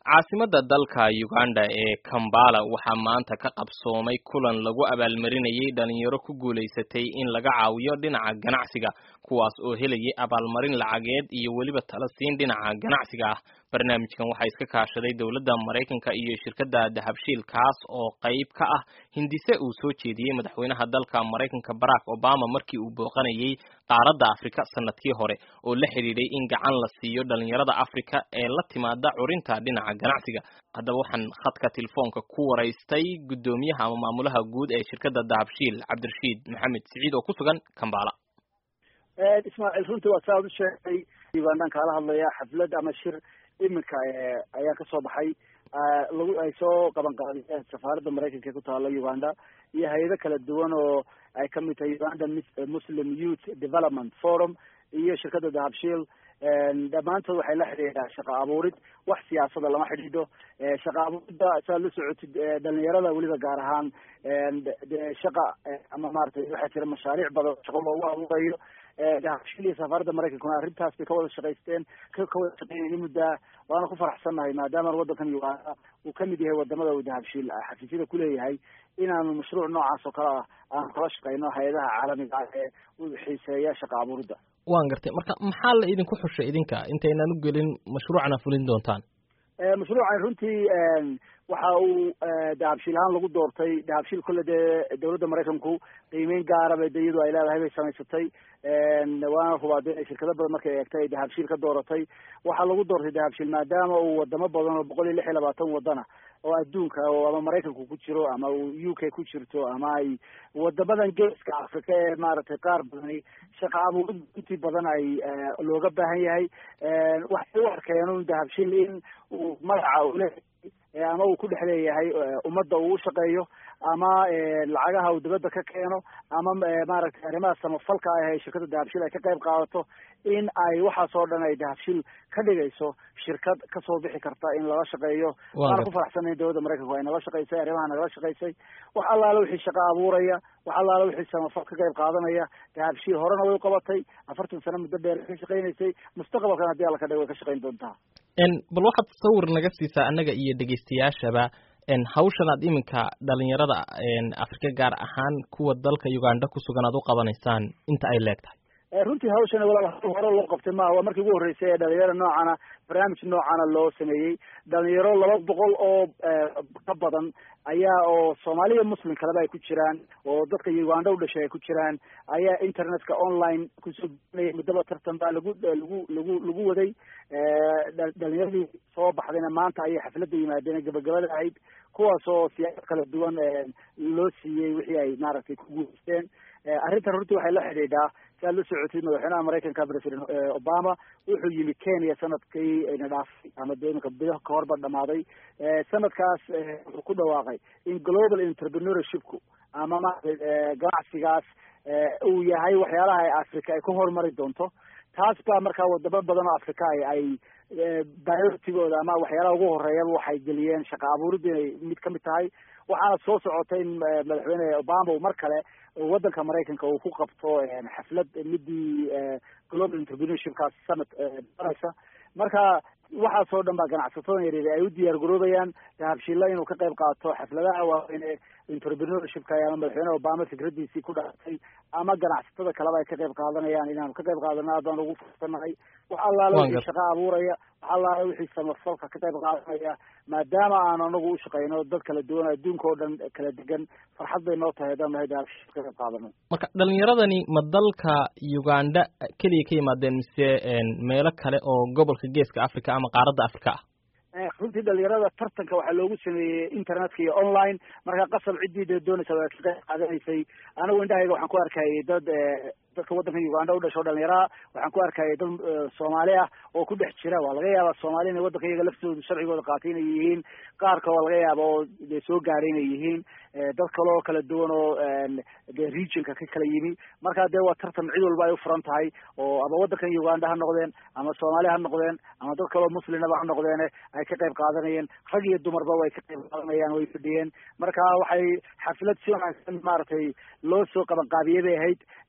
caasimada dalka uganda ee kambala waxaa maanta ka qabsoomay kulan lagu abaalmarinayay dhalinyaro ku guulaysatay in laga caawiyo dhinaca ganacsiga kuwaas oo helayay abaalmarin lacageed iyo weliba tala siin dhinaca ganacsiga ah barnaamijkan waxaa iska kaashaday dowladda maraykanka iyo shirkadda dahabshiil kaas oo qayb ka ah hindise uu soo jeediyey madaxweynaha dalka maraykanka barack obama markii uu booqanayay qaaradda afrika sanadkii hore oo la xidhiidhay in gacan la siiyo dhalinyarada afrika ee la timaada curinta dhinaca ganacsiga haddaba waxaan khadka telefoonka ku waraystay guddoomiyaha ama maamulaha guud ee shirkadda dahabshiil cabdirashiid maxamed siciid oo ku sugan kambala ismaaciil runtii waa saa ad u sheegay ugandaan kaala hadlaya xaflad ama shir iminka ayaa kasoo baxay lagu ay soo qaban qaadiyeen safaaradda maraykanka ee ku taala uganda iyo hay-ado kala duwan oo ay kamid tahay uganda muslim youth development forum iyo shirkadda dahabshiil dhammaantood waxay la xidhiidhaa shaqa abuurid wax siyaasada lama xidhiidho shaqa abuurida saad la socotid dhalinyarada weliba gaar ahaan shaqa ama maratay waxaa jira mashaariic badan shaqo loogu abuurayo dahabshiil iyo safaaradda maraykankuna arrintaas bay ka wada shaqaysteen ka wada shaqeynayni muddaa waana ku faraxsannahay maadaama waddankan uganda uu kamid yahay wadamada uu dahabshiil xafiisyada kuleeyahay inaanu mashruuc noocaas oo kale ah aanu kala shaqeyno hay-adaha caalamiga ah ee u xiiseeya shaqa abuuridda waan gartay marka maxaa la idinku xushay idinka intaynaan u gelin mashruucana fulin doontaan mashruucan runtii waxa uu dahabshiil ahaan lagu doortay dahabshiil kolle dee dowladda maraykanku qiimeyn gaaraba de iyadu ay leedahay bay samaysatay waana hubaa de shirkado badan markay eegtay ay dahabshiil ka dooratay waxaa lagu doortay dahabshiil maadaama uu wadamo badan oo boqol iyo lix iyo labaatan wadana oo adduunka oo ama maraykanku ku jiro ama uu u k ku jirto ama ay wadamadan geeska africa ee maaragtay qaar badani shaqa abuurid intii badan ay looga baahan yahay waxay u arkeen un dahabshiil in uu magaca ule ama uu ku dhex leeyahay ummadda uu u shaqeeyo ama lacagaha uu dibadda ka keeno ama maaragtay arrimaha samafalka ah ee shirkadda dahabshiil ay ka qayb qaadato in ay waxaas oo dhan ay dahabshiil ka dhigayso shirkad kasoo bixi karta in lala shaqeeyo waana ku faraxsanay dowladda maraykanku ay nala shaqaysay arrimaha nagala shaqaysay wax allaale wixii shaqa abuuraya wax allaale wixii samafal ka qayb qaadanaya dahabshiil horena way u qabatay afartan sano muddo dheer ka shaqaynaysay mustaqbalkan haddii alla ka dhig way ka shaqayn doontaa bal waxaad sawir naga siisaa annaga iyo dhegeystayaashaba hawshan aad iminka dhalinyarada afrika gaar ahaan kuwa dalka uganda ku sugan aad u qabanaysaan inta ay leeg tahay runtii hawshan walaal hore loo qabtay maaha waa markii ugu horreysay ee dhalinyaro noocana barnaamij noocana loo sameeyey dhalinyaro laba boqol oo ka badan ayaa oo soomaaliya muslim kaleba ay ku jiraan oo dadka uganda u dhashay ay ku jiraan ayaa internetka online kusoo guinaya muddaba tartan baa lagu lagu lagu lagu waday dhalinyaradii soo baxdayna maanta ayay xafladda yimaadeen gabagabada ahayd kuwaas oo siyaasad kala duwan loo siiyey wixii ay maaragtay ku guuleysteen arrintan runtii waxay la xidhiidhaa si aad la socotid madaxweynaha maraykanka president obama wuxuu yimi kenya sanadkii na dhaafay ama de iminka bidaha kahorba dhamaaday sanadkaas wuxuu ku dhawaaqay in global entrepreneurshipku ama maaragtay ganacsigaas uu yahay waxyaalaha ay africa ay ku horumari doonto taas baa markaa wadamo badan oo africa ay ay prioritigooda ama waxyaalaha ugu horeeyaba waxay geliyeen shaqa abuuridda inay mid kamid tahay waxaana soo socotay in madaxweyne obama uu mar kale waddanka maraykanka uu ku qabto xaflad midii global entrepreneurshipkaas summit baraysa marka waxaasoo dhan baa ganacsatada yaryar ay u diyaar garoobayaan dahabshiilla inuu ka qayb qaato xafladaha waaweyne entrepreneurshipka ama madaxweyne obama fikradiisii ku dhaatay ama ganacsatada kaleba ay ka qayb qaadanayaan inaanu ka qayb qaadano aad baan ugu fursannahay wax allaale wixii shaqa abuuraya wax allaale wixii samafalka ka qayb qaadanaya maadaama aan anagu u shaqeyno dad kala duwan adduunka oo dhan kala degan farxad bay noo tahay haddaan nahay dahabshiil ka qayb qaadano marka dhalinyaradani ma dalka uganda keliya ka yimaadeen mise meelo kale oo gobolka geeska africa ama qaaradda africa ah runtii dhalinyarada tartanka waxaa loogu sameeyey internetka iyo online marka qasab ciddii dee doonaysa waa ka qayb qaadanaysay anigu indhahayga waxaan ku arkayay dad dadka waddanka uganda u dhasho dhalinyaraha waxaan ku arkayay dad soomaali ah oo ku dhex jira waa laga yaabaa soomaali inay waddanka iyaga laftooda sharcigooda qaatay inay yihiin qaarka waa laga yaaba oo dee soo gaaray inay yihiin dad kale oo kala duwan oo dee regionka ka kala yimi marka dee waa tartan cid walba ay ufuran tahay oo ama waddankan uganda ha noqdeen ama soomaali ha noqdeen ama dad kaleoo muslimaba ha noqdeene ay ka qayb qaadanayeen rag iyo dumarba way ka qayb qaadanayaan way fadhiyeen marka waxay xaflad si wanaagsan maaragtay loo soo qabanqaabiyey bay ahayd annaguna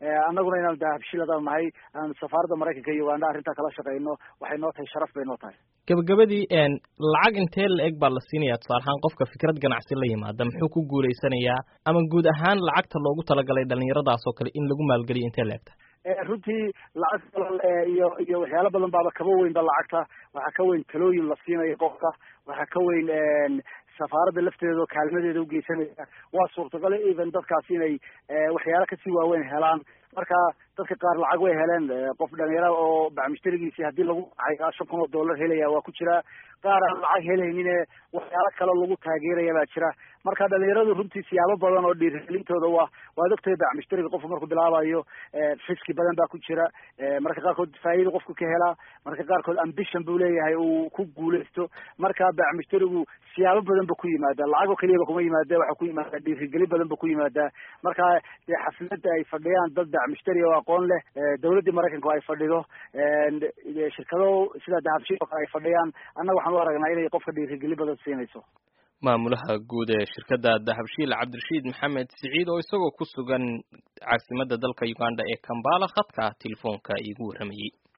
annaguna inaanu dahabshil hadaan nahay aanu safaaradda maraykanka iyo uganda arrintaa kala shaqeyno waxay noo tahay sharaf bay noo tahay gabagabadii lacag intee la-eg baa la siinaya tusaale ahaan qofka fikrad ganacsi la yimaada muxuu ku guulaysanayaa ama guud ahaan lacagta loogu talagalay dhalinyaradaas oo kale in lagu maalgeliyo intee la-egta runtii lacag iyo iyo waxyaalo badan baaba kaba weynba lacagta waxaa ka weyn talooyin la siinayo qofka waxaa ka weyn safaaradda lafteeda oo kaalmadeeda ugeysanaysa waa suurtagal even dadkaasi inay waxyaalo kasii waaweyn helaan marka dadka qaar lacag way heleen qof dhalinyara oo bacmushtarigiisii haddii lagu cay shan kun oo dollar helaya waa ku jira qaar aan lacag helaynine waxyaalo kale lagu taageeraya baa jira marka dhalinyaradu runtii siyaabo badan oo dhiirigelintooda waa waad ogtahay bacmushtariga qofku markuu bilaabayo fiski badan baa ku jira marka qaarkood faa'iida qofku ka helaa marka qaarkood ambition buu leeyahay uu ku guulaysto marka bacmushtarigu siyaabo badan ba ku yimaada lacag oo keliyaba kuma yimaada waxa ku yimaada dhiirigelin badan ba ku yimaada marka dee xafladda ay fadhiyaan dad bacmushtari oo aqoon leh dawladdii maraykanku ay fadhido shirkado sida dahabshil oo kale ay fadhiyaan annaga waxaan u aragnaa inay qofka dhiirigelin badan siinayso maamulaha guud ee shirkadda dahabshiil cabdirashiid maxamed siciid oo isagoo ku sugan caasimadda dalka uganda ee kambala khadka telefoonka iigu warramayey